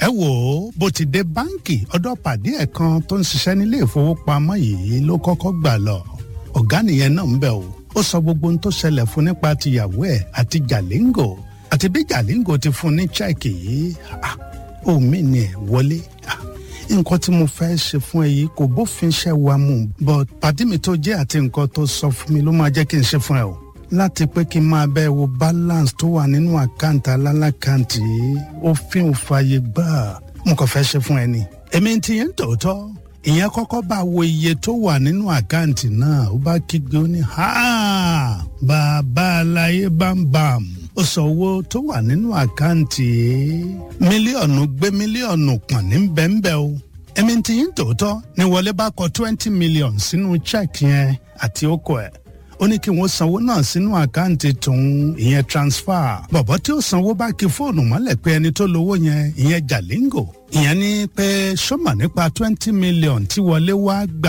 ẹ wò ó bó ti dé báǹkì ọ̀dọ̀ pàdé ẹ̀ kan tó ń ṣiṣẹ́ nílé ìfowópamọ́ yìí ló kọ́kọ́ gbà lọ ọ̀gá nìyẹn náà ń bẹ̀ o ó sọ gbogbo ohun tó ṣẹlẹ̀ fún nípa tìyàwó ẹ̀ àti jàlíngò àti bí jàlíngò ti fún ní chẹ́ẹ̀kì yìí omi ni ẹ̀ wọlé nǹkan tí mo fẹ́ ṣe fún ẹ yìí kò bófin ṣẹ́ wa mu but pàdé mi tó jẹ́ àti nǹkan tó sọ fún mi ló máa jẹ́ kí n ṣe fún ẹ o láti pé kí n máa bẹ wo balance tó wà nínú àkáǹtì alálàkáǹtì yìí òfin ò fààyè gbà mo kàn fẹ́ ṣe fún ẹ ni. èmi ti yẹn tòótọ́ ìyẹn kọ́kọ́ bá wo iye tó wà nínú àkáǹtì náà ó bá kígbe ó ní bàbá aláyé bámbàm ó sọ owó tó wà nínú àkáǹtì yìí mílíọ̀nù gbé mílíọ̀nù pọ̀n ní bẹ́ńbẹ́ o èmi ti yín tòótọ́ ni wọlé bá kọ twenty million sínú check yẹn àti okò ẹ̀ ó ní kí wọ́n sanwó náà sínú àkáǹtì tòun ìyẹn transfer bọ̀bọ̀ tí ó sanwó bá kí fóònù mọ́lẹ̀ pé ẹni tó lówó yẹn ìyẹn jàlíngò ìyẹn ní pé sọ́mà nípa twenty million tí wọlé wá gbà